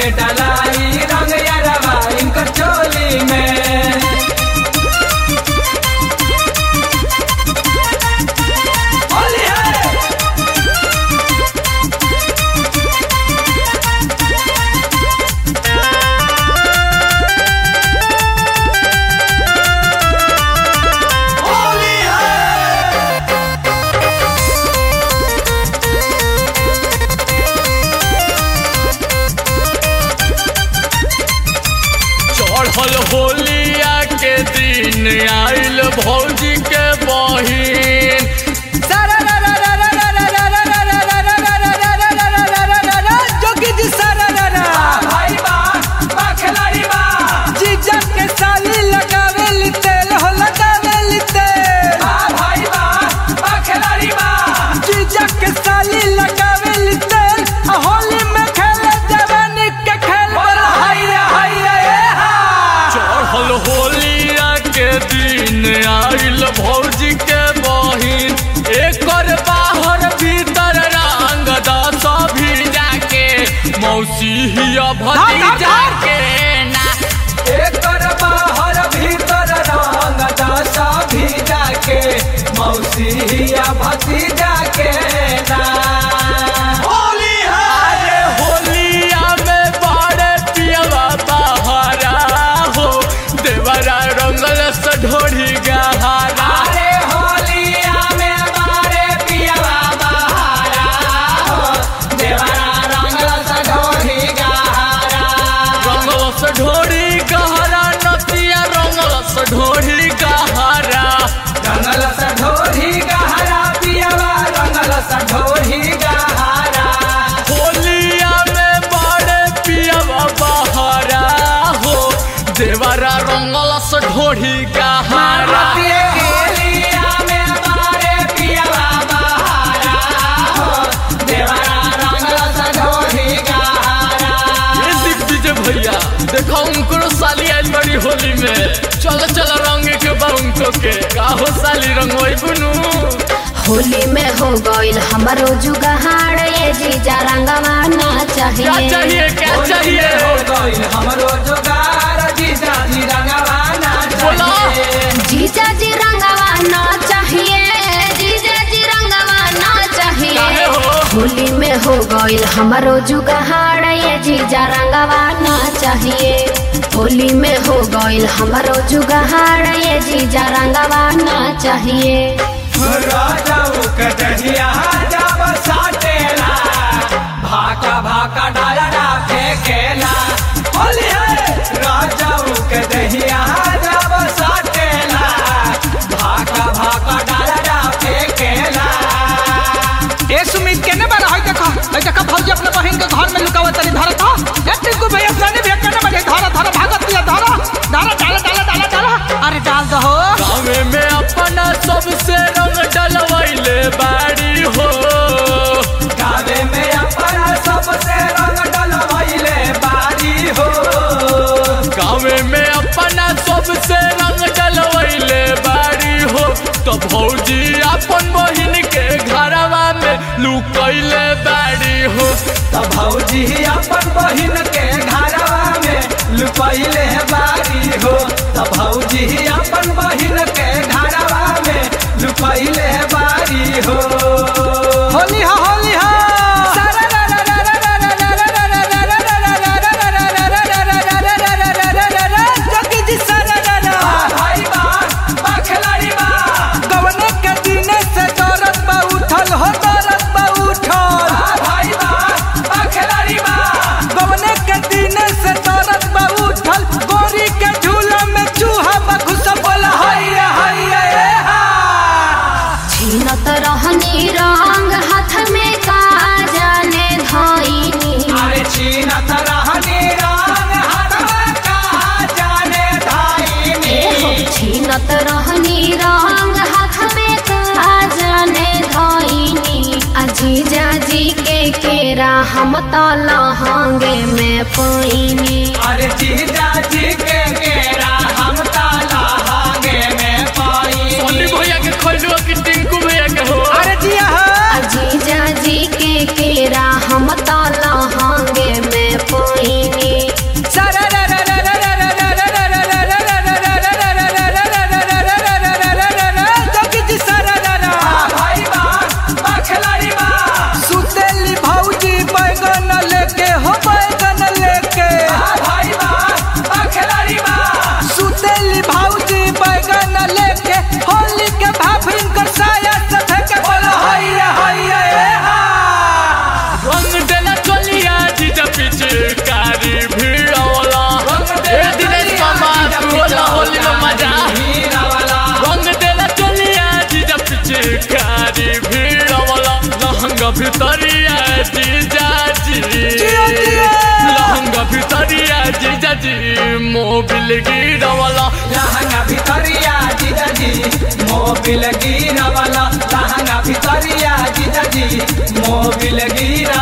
डलाई रंग यारवा इनकर चोली में होली है होली है चढ़ल होलिया के दिन आइल भौजी के बहिन जोगी जी सारा भाई बा बा खिलाड़ी बा जीजा के साली लगावे ली तेल हो लगावे ली तेल बा भाई बा बा खिलाड़ी बा जीजा के साली लगावे ली तेल आ होली में खेले जवानी के खेल बड़ा हाय रे हाय रे ए हा चढ़ल होलिया के दिन आइल भौजी के बहिन एकर बाहर भीतर रंग दस भीजा के मौसी हिया भतीजा के ना एकर बाहर भीतर रंग दशा भीजा के मौसिया भतीजा के ना होली है अरे होलिया में बड़े पियवा बहारा हो देवरा रंगल से ढोरी गहारा अरे होलिया में मारे पियवा बहारा हो देवरा रंग सढोरी गहारा रंगल से ढोरी गहरा नतिया रंगल से ढोरी गहरा रंगल सढोरी गहरा पियवा रंगल सढोरी गहरा होलिया में बड़े पियवा बहारा हो देवरा रंगल से ढोरी गहरा होलिया में मारे पियवा बहारा हो देवरा रंगल सढोरी गहरा ये दिग्विजय भैया देखो उनको साली आइल बड़ी होली में चल चल रंग के बा उनको के का हो साली रंगोई बुनू होली में हो गईल हमारो जुगाड़ ये जीजा रंगवा ना क्या चाहिए चाहिए क्या होली चाहिए में हो गइल हमरो जोगार जीजा जी रंगवाना बोलो। चाहिए जीजा जी रंगवा ना चाहिए जीजा जी रंगवा ना काहे चाहिए हो होली में हो गईल हमारो जुगाड़ ये जीजा रंगवा ना चाहिए होली में हो गईल हमारो जुगाड़ ये जीजा रंगवा ना चाहिए राजाऊ के दहिया जब साटेला भाका भाका डालडा फेंकेला होली है राजाऊ के दहिया जब साटेला भाका भाका डालडा फेंकेला ए सुमित केने बार होय देखा होय देखा भौजी अपने बहन के घर में लुकावत तनी धरत हा ए टिकू भैया अपने भी केने बार धरा धरा भागत दिया धरा धरा डाला डाला डाला डाला अरे डाल दो हो गाँव में अपना सबसे रंग डलवैले बाड़ी हो गावे में अपना सबसे रंग डलवैले बारी हो गाँव में अपना सबसे रंग डलवैले बाड़ी हो तो भौजी अपन बहिन के घरवा में लुकैले बाड़ी हो त भौजी अपन बहिन के घरवा में लुपैले बारी हो त भौजी अपन बहिन के घरवा में लुपैले बारी हो होली हो होली हो जोगी जी सारा भाई बा बा खिलाड़ी बा गवने के दिने से दौरत बा उठल हो दौरत बा उठल भाई बा बा खिलाड़ी बा गवने के दिने से दौरत बा उठल गोरी के झूला में चूहा बा घुसल बोला हैया हैया ए हा छीनत रहनी रंग हाथ में का जाने धइनी अरे छीनत रहनी रंग हाथवा का जाने ए हो धाइनी छीनत रहनी रंग हाथ में का जाने धइनी अजीजा जी के केरा हम त लहंगे में पैनी अरे जीजा जी के केरा हम ताला हागे में सोनी पाई भैया के खोलो कि टिंकू भैया के हो अरे जिया हो अजीजा जी के केरा हम त लहंगे में पैनी भितरिया जीजाजी जिया, जिया। लहंगा भितरिया जीजाजी मोबिल गिरवला लहंगा भितरिया जीजाजी मोबिल गिरवला लहंगा भितरिया जीजाजी मोबिल गिरवला